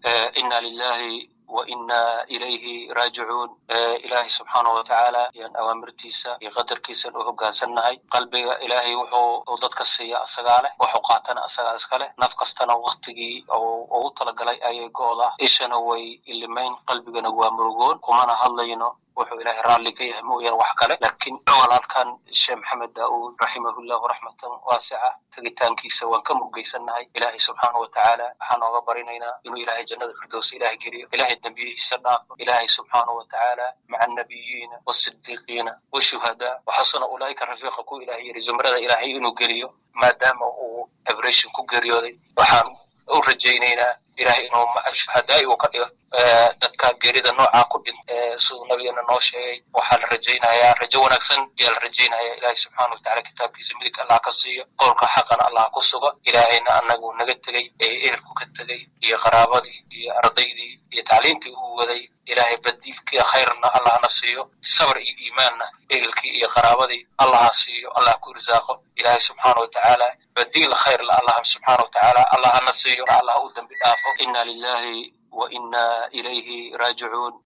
ina lilahi wa ina ilayhi raajicuun ilaahay subxaanahu watacaala ayaan awaamirtiisa iyo qadarkiisan u hoggaansannahay qalbiga ilaahay wuxuu dadka siiya asagaa leh waxu qaatana asagaa iska leh naf kastana waktigii ugu talagalay ayay go'daa ishana way ilimayn qalbigana waa murugoon kumana hadlayno wuxuu ilaahay raalli ka yahay mooyaan wax kale laakiin walaalkan sheekh maxamed daa'uud raximahullahu raxmatan waasica tegitaankiisa waan ka murgaysannahay ilaahay subxaanahu watacaala waxaan ooga barinaynaa inuu ilaahay jannada firdows ilaahay geliyo ilaahay dembiyihiisa dhaafo ilaahay subxaanahu watacaala maca annabiyiina waasidiiqiina washuhadaa waxasuna ulaa'ika rafiiqa ku ilahay yiri zumrada ilaahay inuu geliyo maadaama uu abration ku geeriyooday waxaan u rajaynaynaa ilahay inuu shuhadaai uu ka dhigo dadka geerida noocaa ku dhin siduu nabigana noo sheegay waxaa la rajaynayaa rajo wanaagsan ayaa la rajaynaya ilahay subxaana watacala kitaabkiisa midig allah ka siiyo qowlka xaqana allah ku sugo ilaahayna anagu naga tegey ee ehelku ka tegey iyo qaraabadii iyo ardaydii iyo tacliintii uu waday ilaahay badiilkii khayrna allahna siiyo sabr iyo iimaanna ehelkii iyo qaraabadii allaha siiyo allah ku irsaaqo ilaahay subxaana watacaala badiil khayrla allah subxaana watacaala allahana siiyo allah u dambi dhaafo ina lilahi wa ina ilayhi raajicuun